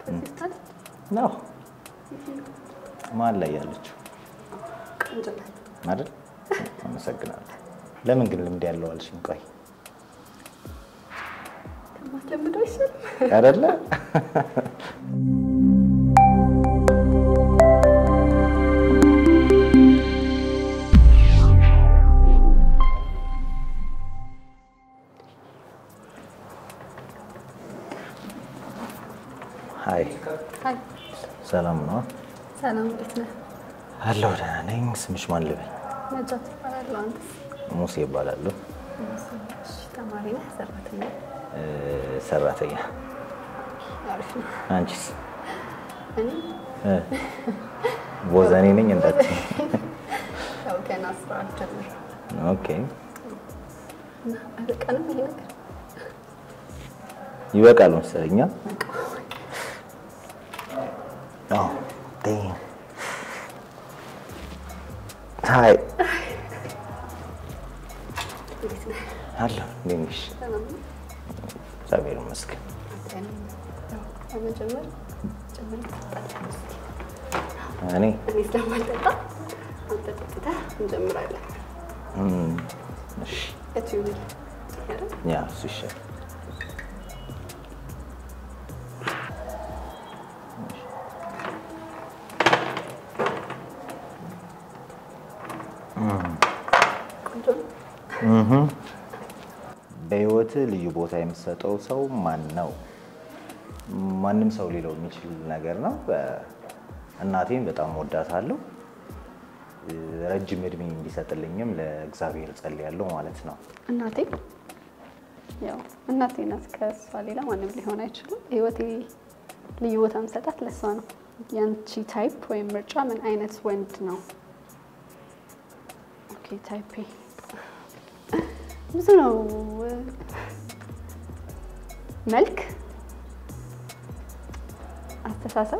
ፌስታል ነው ማን ላይ ያለችው ቆንጆ ናት። አይደል? አመሰግናለሁ። ለምን ግን ልምድ ያለው አልሽኝ? ቆይ ከማስለምደው አይሻልም? አይደለ? ሀይ፣ ሀይ ሰላም ነው? ሰላም፣ እንዴት ነህ? አለሁ ደህና ነኝ። ስምሽ ማን ልበል? ነጃት እባላለሁ። አንተስ? ሙሴ ይባላሉ። እሺ፣ ተማሪ ነህ? ሰራተኛ? እ፣ ሰራተኛ። አሪፍ ነው። አንቺስ? እኔ እ፣ ቦዘኔ ነኝ እንዳትዪ። ያው ገና ስራ አልጀመርኩም ኦኬ፣ እና አይበቃንም ይሄ ነገር? ይበቃል መሰለኝ። አዎ፣ damn. ሀይ እንዴት ነህ? አለሁ። እንዴት ነሽ? ሰላም ነው? እግዚአብሔር ይመስገን። አንተን ያው ለመጀመር ጀምር ትጠጣለህ እስኪ። እኔ እኔ ስለማልጠጣ አንተ ጠጥተህ እንጀምራለን። እም፣ እሺ፣ የቱ ይሁን አይደል? ያ እሱ ይሻላል። ቆንጆ ነው። በህይወት ልዩ ቦታ የምትሰጠው ሰው ማን ነው? ማንም ሰው ሊለው የሚችል ነገር ነው። እናቴን በጣም ወዳታለሁ። ረጅም እድሜ እንዲሰጥልኝም ለእግዚአብሔር ጸልያለሁ ማለት ነው። እናቴ ያው እናቴ ናት። ከእሷ ሌላ ማንም ሊሆን አይችልም። ህይወቴ ልዩ ቦታ ምሰጣት ለእሷ ነው። ያንቺ ታይፕ ወይም ምርጫ ምን አይነት ወንድ ነው? ኦኬ ታይፔ ብዙ ነው። መልክ፣ አስተሳሰብ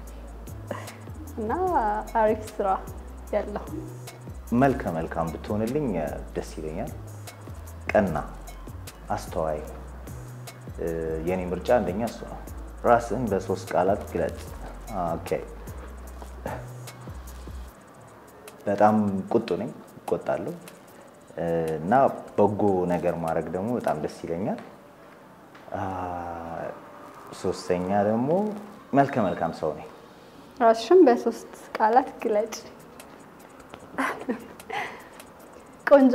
እና አሪፍ ስራ ያለው መልከ መልካም ብትሆንልኝ ደስ ይለኛል። ቀና፣ አስተዋይ። የኔ ምርጫ አንደኛ እሱ ነው። ራስን በሶስት ቃላት ግለጽ። ኦኬ። በጣም ቁጡ ነኝ፣ እቆጣለሁ እና በጎ ነገር ማድረግ ደግሞ በጣም ደስ ይለኛል። ሶስተኛ ደግሞ መልከ መልካም ሰው ነኝ። ራስሽን በሶስት ቃላት ግለጭ። ቆንጆ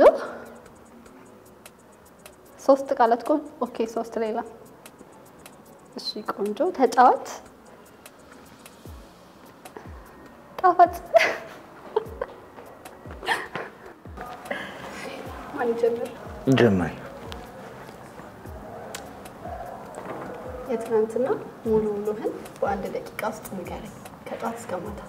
ሶስት ቃላት ቆን ኦኬ፣ ሶስት ሌላ እሺ፣ ቆንጆ፣ ተጫዋች፣ ጣፋጭ። ማን ጀምር? ጀመሪ። የትናንትና ሙሉ ውሎህን በአንድ ደቂቃ ውስጥ ንገረኝ፣ ከጧት እስከ ማታ።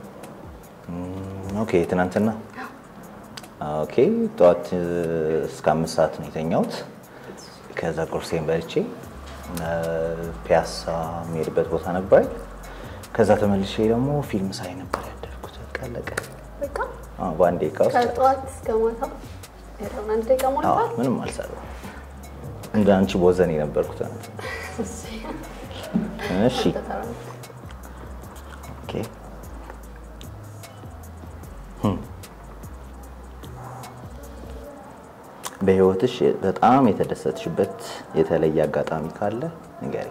ኦኬ ትናንትና ኦኬ ጠዋት እስከ አምስት ሰዓት ነው የተኛሁት። ከዛ ቁርሴን በልቼ ፒያሳ የሚሄድበት ቦታ ነበር። ከዛ ተመልሼ ደግሞ ፊልም ሳይ ነበር ያደርኩት። በቃ አለቀ። በቃ አዎ፣ በአንድ ደቂቃ ውስጥ ከጠዋት እስከ ማታ ያለውን አንድ ደቂቃ አዎ፣ ሞልቷል። ምንም አልሰራሁም። እንደ አንቺ ቦዘን የነበርኩት ትናንት። እሺ ኦኬ ህም። በህይወትሽ በጣም የተደሰትሽበት የተለየ አጋጣሚ ካለ ንገሪኝ።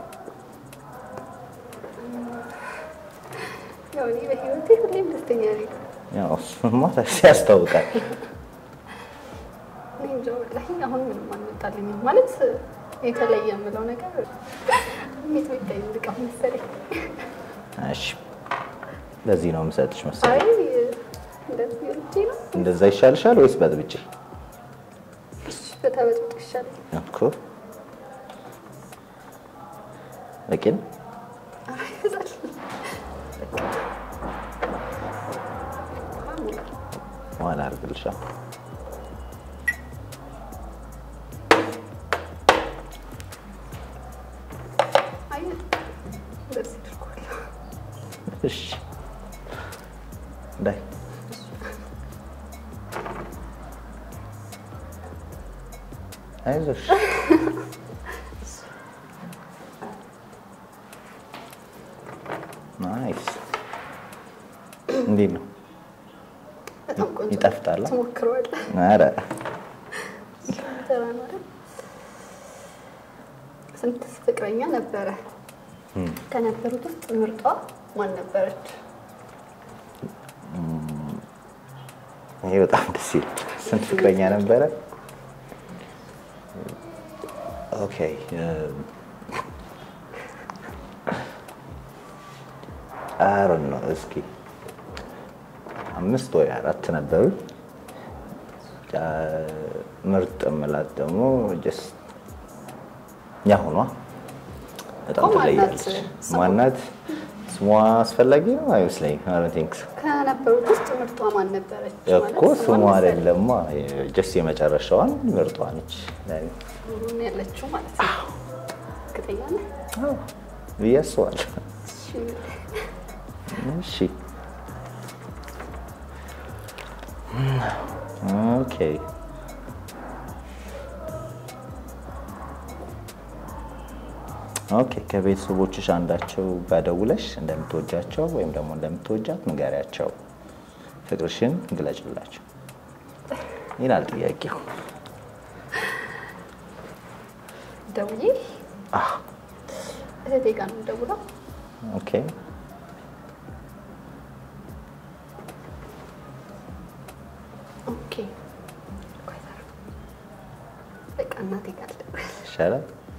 ያው እኔ በህይወቴ ሁሌም ደስተኛ ነኝ። ያው እሱማ ያስታውቃል። እኔ እንጃ ወላሂ አሁን ምንም አልመጣልኝም። ማለት የተለየ የምለው ነገር እንዴት ብታይ ልቃ መሰለኝ። እሺ ለዚህ ነው የምሰጥሽ አይ መሰለኝ። እንደዚህ ልጄ ነው እንደዛ ይሻልሻል ወይስ በጥብጬ? በተበጥብጥ ይሻላል። እኮ በቂ ነው። አይ ይበዛል። በኋላ አድርግልሻለሁ። አይ እንደዚህ አድርጓለሁ። እሺ ዳይ አይዞሽ። ናይስ። እንዴት ነው? በጣም ቆንጆ ይጣፍጣል? ትሞክረዋለህ? ኧረ ተራ ነው አይደል? ስንት ፍቅረኛ ነበረ? ከነበሩት ውስጥ ምርጧ ማን ነበረች? ይሄ በጣም ደስ ይላል። ስንት ፍቅረኛ ነበረ? ኦኬ አሮን ነው እስኪ አምስት ወይ አራት ነበሩ። ምርጥ የምላት ደግሞ ጀስት ያሁኗ በጣም እኮ ማናት ትለያለች። ስሟ? ማናት? ስሟ አስፈላጊ ነው አይመስለኝም። አይ ዶንት ቲንክ ሶ ከነበሩት ውስጥ ምርጧ ማን ነበረች? እኮ ስሟ አይደለማ ጀስት የመጨረሻዋን ምርጧ ነች ለእኔ። ሁሉን ያለችው ማለት ነው። እርግጠኛ ነህ? አዎ ብዬ አስባለሁ። እሺ። እሺ ኦኬ ኦኬ ከቤተሰቦችሽ አንዳቸው ጋር ደውለሽ እንደምትወጃቸው ወይም ደግሞ እንደምትወጃት ንገሪያቸው፣ ፍቅርሽን ግለጭላቸው ይላል ጥያቄው። ደውዬ አህ እህቴ ጋር ነው የምደውለው። ኦኬ ኦኬ ቆይ ዛሬ በቃ እናቴ ጋር ልደውል። ይሻላል።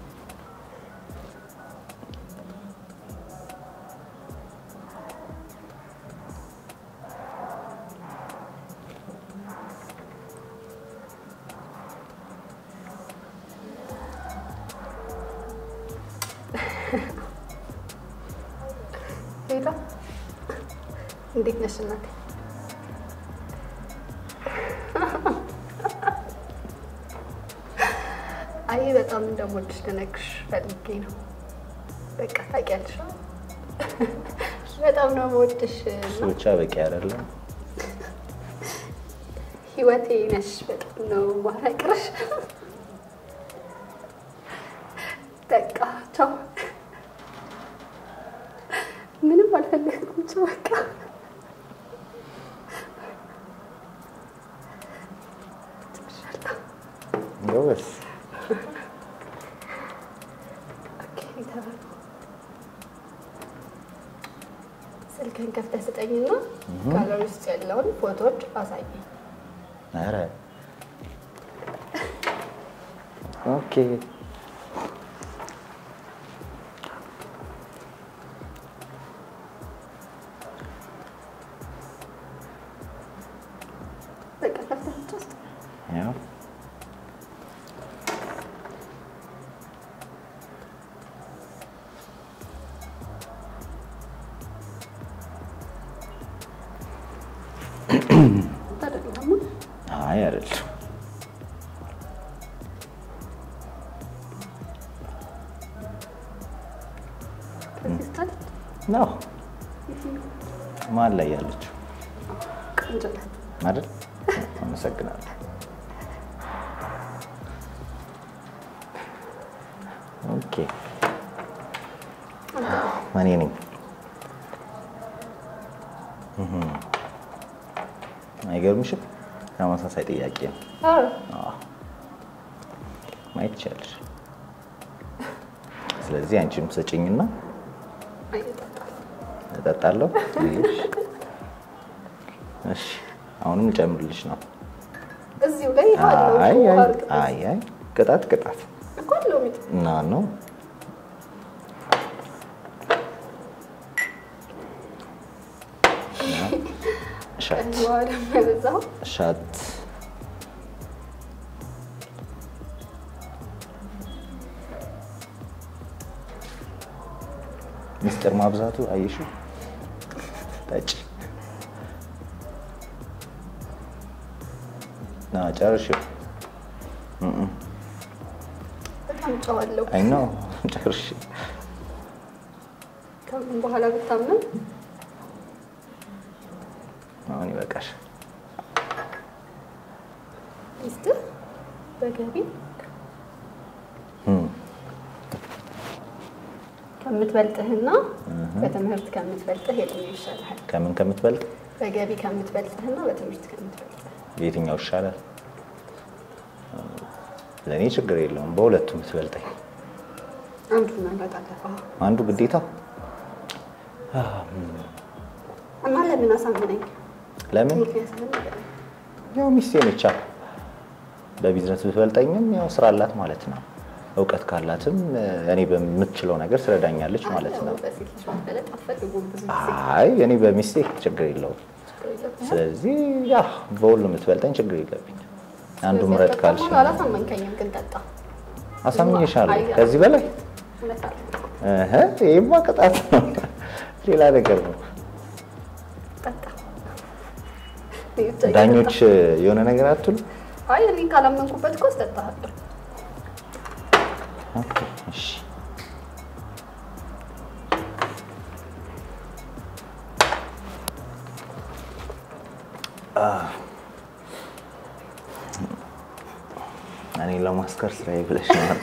ሄሎ እንዴት ነሽ እናቴ? አይ በጣም እንደምወድሽ ልነግርሽ ፈልጌ ነው። በቃ ታውቂያለሽ፣ በጣም ነው የምወድሽ እሱ እና ብቻ በቂ አይደለም። ህይወቴ ነሽ። በጣም ነው ማፈቅርሽ። በቃ ቻው። ምንም አልፈለግኩም። ቻው በቃ ጎበዝ። ኦኬ፣ ተባለ። ስልክህን ከፍተህ ስጠኝና ጋለሪ ውስጥ ያለውን ፎቶዎች አሳየኝ። ኧረ ኦኬ በቃ ከፍተህ ብቻ ስጠኝ። ያው ታደርግላማ አይ አይደለም። ከዚህ ስታለች ነው ማን ላይ ያለችው ቆንጆ ናት። አይደል? አመሰግናለሁ። ኦኬ እኔ ነኝ። እህ አይገርምሽም? ተመሳሳይ ጥያቄ ነው። አዎ፣ አዎ። ማየት ይቻላል። ስለዚህ አንቺም ስጭኝና አይጠጣም። እጠጣለሁ። ይኸውልሽ። እሺ አሁንም ልጨምርልሽ ነው። እዚሁ ላይ አለው አይ ውሃ አይ እርግጥ ነው። አይ አይ ቅጣት ቅጣት እኮ አለው ሚጥ እና ነው ሻት ውሃ ደግሞ የበዛው ሻት ሚስጥር ማብዛቱ አየሹ ጠጪ ና ጨርሽው በጣም ጨዋለሁ። አይ ነው ጨርሽ ከምን በኋላ ብታምንም አሁን ይበቃሽ ሚስትህ በገቢ ከምትበልጥህና በትምህርት ከምትበልጥህ የትኛው ይሻልሃል? ከምን ከምትበልጥ በገቢ ከምትበልጥህና በትምህርት ከምትበልጥህ የትኛው ይሻላል? ለእኔ ችግር የለውም በሁለቱም ትበልጠኝ። አንዱን መምረጥ አለብህ አንዱ ግዴታ እና ለምን አሳምነኝ? ለምን ምክንያቱም ንገረኝ። ያው ሚስቴ ነቻ። በቢዝነስ ብትበልጠኝም ያው ስራ አላት ማለት ነው። እውቀት ካላትም እኔ በምትችለው ነገር ትረዳኛለች ማለት ነው። በሴት ልጅ መበለጥ አትፈልጉም ብዙ ጊዜ አይ እኔ በሚስቴ ችግር የለውም። ችግር የለብህም። ስለዚህ ያ በሁሉም የምትበልጠኝ ችግር የለብኝ። አንዱ ምረጥ ካልሽ ደግሞ አላሳመንከኝም፣ ግን ጠጣ። አሳምኜሻለሁ። አይ፣ ከዚህ በላይ እውነት አለ። እህ ይሄማ ቅጣት ነው፣ ሌላ ነገር ነው። ጠጣ። እኔ ብቻ ዳኞች የሆነ ነገር አትሉ? እየጠጣሁ። አይ እኔ ካላመንኩበት እኮ አስጠጣሃለሁ። ኦኬ፣ እሺ። አህ። እኔ ለማስከር ስራዬ ብለሽ ነው።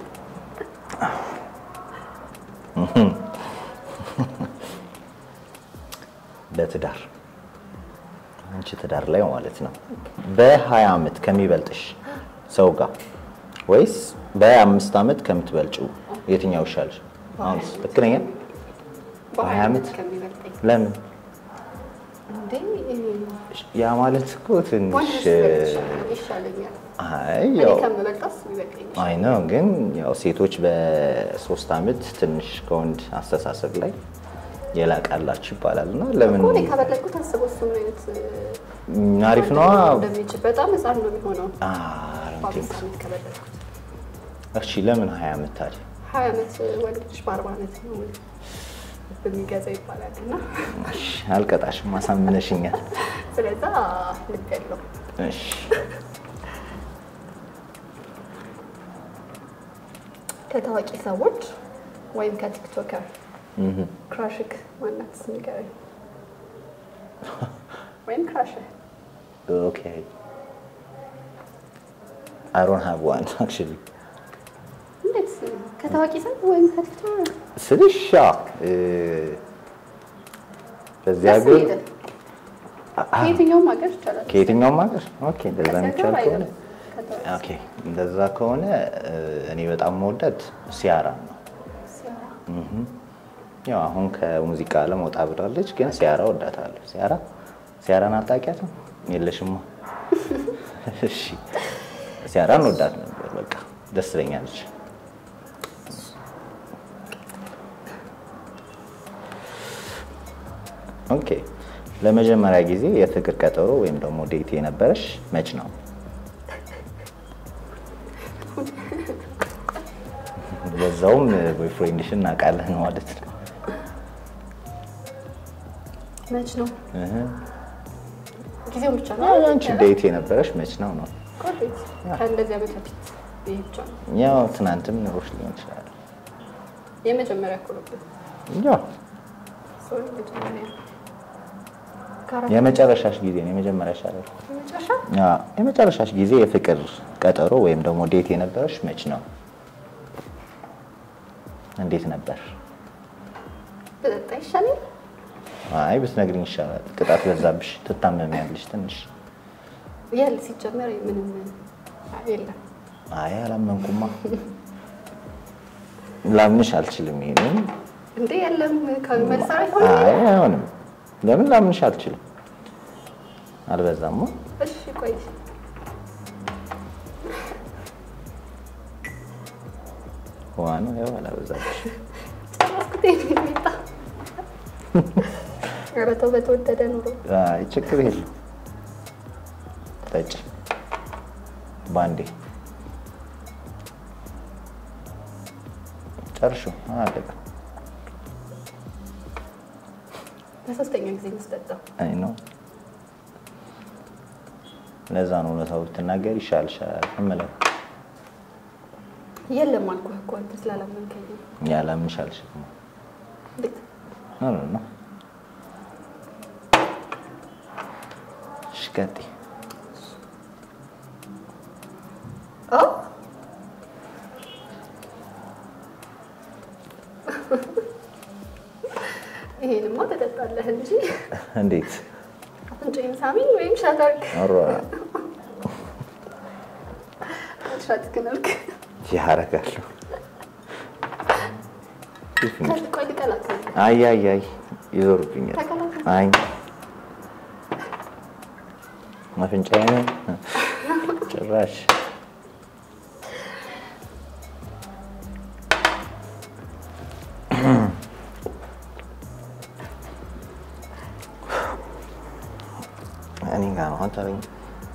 በትዳር አንቺ ትዳር ላይ ማለት ነው በ20 ዓመት ከሚበልጥሽ ሰው ጋር ወይስ በ25 ዓመት ከምትበልጪው የትኛው ይሻልሽ? አሁንስ ልክ ነኝ? በሀያ ዓመት? ዓመት ከሚበልጠኝ ለምን? እንዴ ያ ማለት እኮ ትንሽ ወንድ ሲበልጥ ይሻለኛል። አይ እኔ ያው ከምበልጣስ ይበልጠኛል። አይ ነው ግን ያው ሴቶች በሶስት ዓመት ትንሽ ከወንድ አስተሳሰብ ላይ የላቃላችሁ ይባላል እና ለምን እኮ እኔ ከበለጥኩት አስበው እሱ ምን አይነት አሪፍ ነዋ። እንደሚችል በጣም ህፃን ነው የሚሆነው። አይ ዶንት በአምስት ቲንክ ሶ። ዓመት ከበለጥኩት እሺ ለምን 20 ዓመት ታዲያ? ሀያ ዓመት ወንድ ልጅ በአርባ ዓመት ነው በሚገዛ ይባላል እና እሺ አልቀጣሽም፣ አሳምነሽኛል። ስለዛ ልብ ያለው እሺ ከታዋቂ ሰዎች ወይም ከቲክቶከር እህ ክራሽክ ማናት ንገረኝ። ወይም ክራሽህ ኦኬ አይ ዶንት ሃቭ ዋን አክቹሊ እንዴት ከታዋቂ ሰው ወይም ከቲክቶከር ስልሽ ያው እ በዚህ ደስ ሀገር ይላል። ከየትኛውም ሀገር ይቻላል። ከየትኛውም ሀገር ኦኬ እንደዛ ከዚህ የሚቻል ሀገር ከሆነ አይደለም። ከታዋቂ ኦኬ እንደዛ ከሆነ እ እኔ በጣም መወዳት ሲያራ ነው። ሲያራ ያው አሁን ከሙዚቃ ዓለም ወጣ ብላለች፣ ግን ሲያራ ወዳታለሁ። ሲያራ ሲያራን አታውቂያትም? የለሽማ። እሺ ሲያራን ወዳት ነበር። በቃ ደስ ትለኛለች። ኦኬ ለመጀመሪያ ጊዜ የፍቅር ቀጠሮ ወይም ደግሞ ዴት የነበረሽ መች ነው? በዛውም ቦይፍሬንድሽን እናውቃለን ማለት ነው። መች ነው እህ ጊዜው ብቻ ነው። አንቺ ዴት የነበረሽ መች ነው ነው? ቆንጆ ከእንደዚህ ዓመት በፊት ይሄ ብቻ ነው ያው ትናንትም ኑሮሽ ሊሆን ይችላል። የመጀመሪያ እኮ ነበር። ያው ሶሪ መጀመሪያ ከአራት የመጨረሻሽ ጊዜ ነው የመጀመሪያሽ አይደል? መጨረሻ ያ የመጨረሻሽ ጊዜ የፍቅር ቀጠሮ ወይም ደግሞ ዴት የነበረሽ መች ነው? እንዴት ነበር? በጠጣ ይሻላል። አይ ብትነግሪኝ ይሻላል። ቅጣት በዛብሽ፣ ትታመሚያለሽ ትንሽ። ያለ ሲጀመር ምንም የለም። አይ አላመንኩማ፣ ላምንሽ አልችልም። ይሄንን እንዴ የለም ከመልሳ አይ አይሆንም። ለምን ላምንሽ አልችልም? አልበዛማ። እሺ ቆይ ዋ ነው ያው አላበዛብሽ። ጨረስኩት። ይሄን ሚጣ ኧረ ተው በተወደደ ኑሮ አይ ችግር የለም። ጠጪ ባንዴ ጨርሹ አለቀ። ለሶስተኛ ጊዜ መስጠጣው አይ ነው ለዛ ነው እውነታው ብትናገር ይሻልሻል እምለው። የለም አልኩህ እኮ አንተ ስላላመንከኝ ነው። ያላምንሽ አልሽም። እንዴት ኖ ኖ ኖ። እሺ ቀጥይ። ኦ አፍንጫዬንማ ትጠጣለህ እንጂ እንዴት አፍንጫዬን ሳሚኝ ወይም ሻታርክ ኧረ ሻትክንልክ ያረጋለሁ። ቆይ ልቀላቅል። አይ አይ አይ ይዞርብኛል። ተቀላቀል። አይ አፍንጫዬን ጭራሽ እኔ ጋር ነው አንተ አለኝ።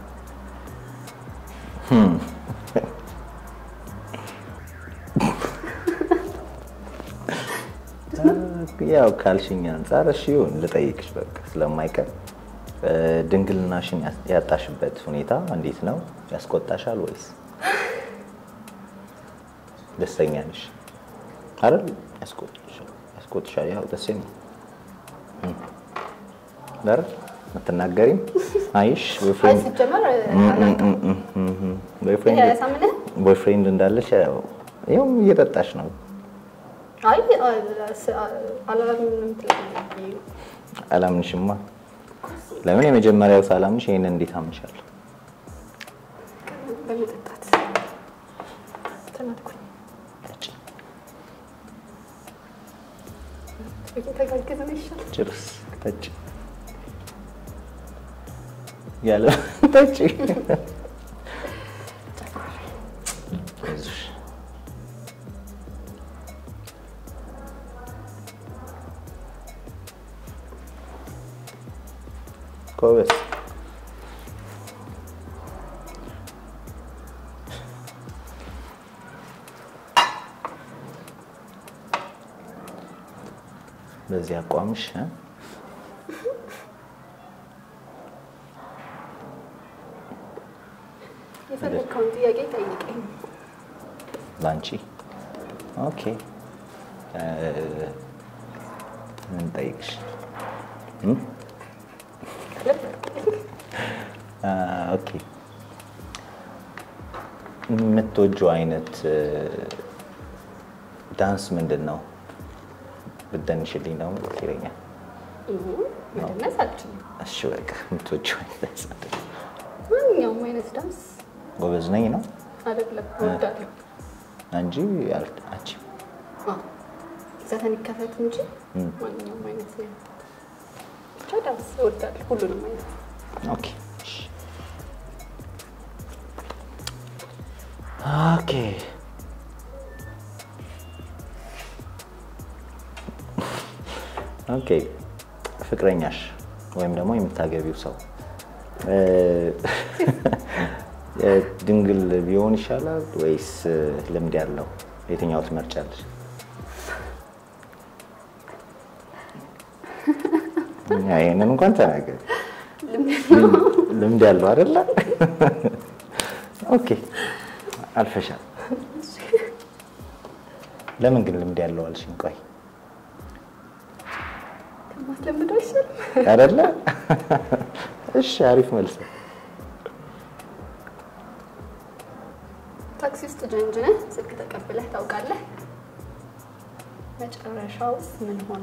ያው ካልሽኝ አንጻር እሺ ይሁን ልጠይቅሽ በቃ ስለማይቀር እ፣ ድንግልናሽን ያስ- ያጣሽበት ሁኔታ እንዴት ነው? ያስቆጣሻል ወይስ ደስተኛ ነሽ? አይደል? ያስቆጥሻል ያስቆጥሻል። ያው ደስ ነው አይደል? አትናገሪም? አይሽ አይ ቦይፍሬንድ ሲጀመር አላውቅም። ቦይፍሬንድ ያሳምንህ? ቦይፍሬንድ እንዳለሽ ያው ይኸውም እየጠጣሽ ነው። አይ አላምን የምትለኝ አላምንሽማ። ለምን የመጀመሪያው ሳላምንሽ ይሄንን እንዴት አምንሻለሁ? በመጠጣት ተናድኩኝ። ተጋግዘን ይሻል ጭርስ ጠጪ ያለ ጠጪ። አይዞሽ ጎበዝ። በዚህ አቋምሽ እ? የፈለግከውን ጥያቄ ጠይቀኝ። ላንቺ ኦኬ። እ፣ ምን ጠይቅሽ? እ? አ፣ ኦኬ የምትወጂው አይነት እ፣ ዳንስ ምንድን ነው? ብትደንሽልኝ ደግሞ ደስ ይለኛል። መደነስ አልችልም። እሺ በቃ የምትወጂው አይነት ዳንስ ምንድን ነው? ማንኛውም አይነት ዳንስ ጎበዝ ነኝ ነው አይደለም እወዳለሁ። እንጂ አል- አንቺ አዎ፣ ዘፈን ይከፈት እንጂ ማንኛውም አይነት ነው። ብቻ ዳንስ እወዳለሁ፣ ሁሉንም አይነት ኦኬ እሺ። ኦኬ ኦኬ ፍቅረኛሽ ወይም ደግሞ የምታገቢው ሰው እ፣ ድንግል ቢሆን ይሻላል ወይስ ልምድ ያለው? የትኛው ትመርጫለሽ? ይህንን እንኳን ተናገር። ልምድ ያለው አይደለ? ኦኬ አልፈሻል። ለምን ግን ልምድ ያለው አልሽኝ? ቆይ ከማትለምደው አይሻልም? አይደለ? እሺ አሪፍ መልስ። ታክሲ ውስጥ ጀንጅነህ ስልክ ተቀብለህ ታውቃለህ? መጨረሻውስ ምን ሆነ?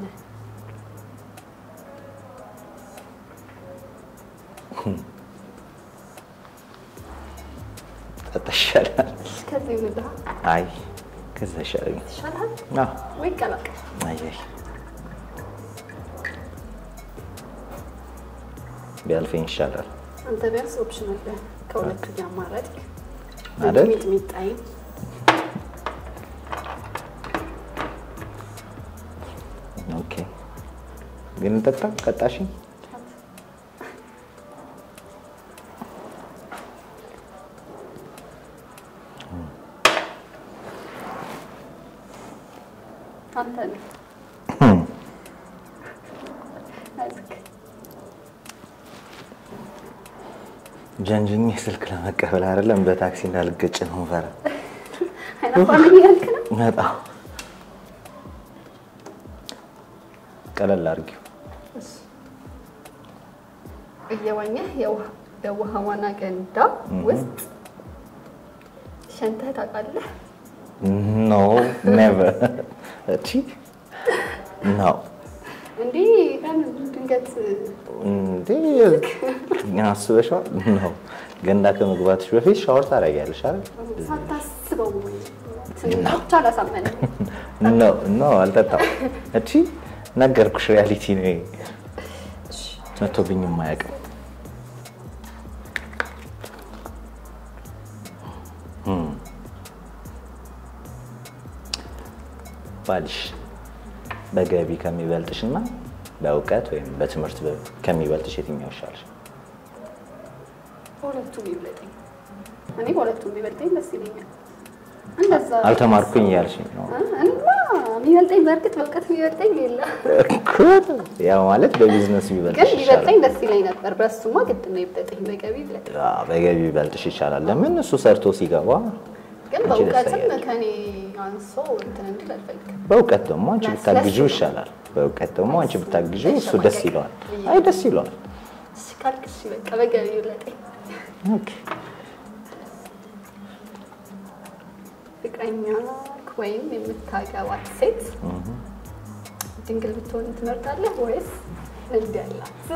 ጠጣ ይሻላል። ከዚህ ምላ አይ ከዛ ይሻለኛል። ይሻልሃል አዎ ወይ ቀላቀል። አይ አይ ቢያልፈኝ ይሻላል አንተ ቢያንስ ኦፕሽን አለ ከሁለቱ እያማረጥክ አይደል? ሚጥሚጣይም ኦኬ ግን ጠጣ ቀጣሽኝ አንተ ነው አይዞህ። ጀንጅኝ ስልክ ለመቀበል አይደለም በታክሲ እንዳልገጭ ነው ፈራ አይናፋር ነኝ እያልክ ነው? በጣም ቀለል አድርጊው። እየዋኘህ የውሃ- የውሃ ዋና ገንዳ ውስጥ ሸንተህ ታውቃለህ? ኖ ኔቨር። እቺ ኖ እንዲህ ቀን ድንገት እንዴ አስበሽዋል ነው ገንዳ ከመግባትሽ በፊት ሻወር ታደርጊያለሽ አይደል? ሳታስበው ትንሽ አላሳመነም። ኖ ኖ አልጠጣም። እቺ ነገርኩሽ፣ ሪያሊቲ ነው ይሄ። መቶብኝ የማያውቅም ባልሽ በገቢ ከሚበልጥሽ እና በእውቀት ወይም በትምህርት ከሚበልጥሽ የትኛው ይሻልሽ? በሁለቱም ይበልጠኝ። እኔ በሁለቱም ይበልጠኝ ደስ ይለኛል። እንደዛ አልተማርኩኝ እያልሽኝ ነው እና የሚበልጠኝ በእርግጥ በእውቀት የሚበልጠኝ የለም፣ እኮ። ያው ማለት በቢዝነስ ግን ቢበልጥሽ ይሻላል። ቢበልጠኝ ደስ ይለኝ ነበር። በሱማ ግድ ነው ይበልጠኝ፣ በገቢ ይበልጠኝ። አዎ፣ በገቢ ቢበልጥሽ ይሻላል። ለምን እሱ ሰርቶ ሲገባ ግን አንቺ ደስ በእውቀትም ያለሽ። ከኔ አንሶ እንትን እንድል አልፈልግም። በእውቀት ደግሞ አንቺ ለስ- ብታግዢው ለስ- ይሻላል። በእውቀት ደግሞ አንቺ ብታግዢው እሱ ለስ- ደስ ይለዋል። አይ ደስ ይለዋል። እሺ ካልክ እሺ በቃ በገቢ ይበልጠኝ። ኦኬ። ፍቅረኛ ወይም የምታገባት ሴት ድንግል ብትሆን ትመርጣለህ ወይስ እንዲህ ያላት?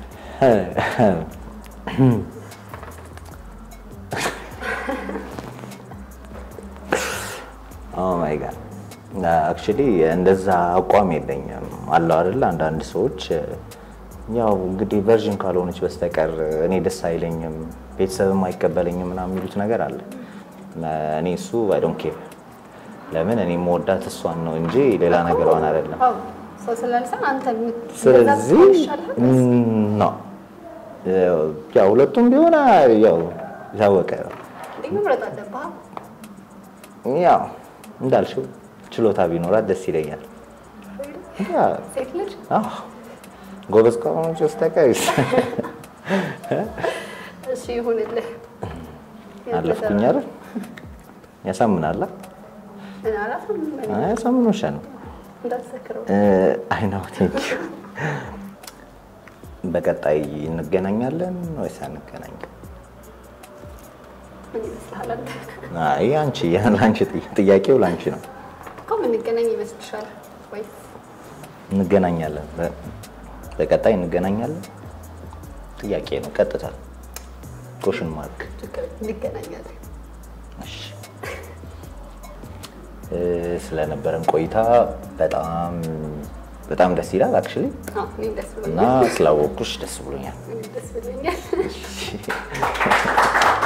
ኦ ማይ ጋድ አክቹሊ እንደዛ አቋም የለኝም። አለው አይደል አንዳንድ ሰዎች ያው እንግዲህ ቨርዥን ካልሆነች በስተቀር እኔ ደስ አይለኝም፣ ቤተሰብም አይቀበለኝም ምናምን የሚሉት ነገር አለ። እኔ እሱ አይ ዶንት ኬር። ለምን እኔ መወዳት እሷን ነው እንጂ ሌላ ነገሯን አይደለም። አዎ፣ ሰው ስላልሰን አንተ የምት- ስለዚህ እንደዛ ብትሆን ይሻልሃል ወይስ? ነው ያው ሁለቱም ቢሆን ያው የታወቀ ነው። እንዴ መምረጥ አለብህ። ያው እንዳልሽው ችሎታ ቢኖራት ደስ ይለኛል። ያ ሴት ልጅ አዎ ጎበዝ ከሆነች በስተቀር እሺ ይሁንልህ። አለፍኩኝ አይደል? ያሳምናላ ምን አላፍም ያሳምኖሻል። እንዳትሰክረው። አይ ነው ቴንክ ዩ። በቀጣይ እንገናኛለን ወይስ አንገናኝም? ምን ይመስልሃል አንተ? አይ አንቺ ለአንቺ ጥያቄው ለአንቺ ነው። እኮ የምንገናኝ ይመስልሻል ወይስ እንገናኛለን። በ- በቀጣይ እንገናኛለን። ጥያቄ ነው ቀጥታ ኮሽን ማርክ። ችግር እንገናኛለን? እሺ እ፣ ስለነበረን ቆይታ በጣም በጣም ደስ ይላል አክቹሊ አዎ እኔም ደስ እና ብሎኛል። ስላወቅኩሽ ደስ ብሎኛል። እኔም ደስ ብሎኛል።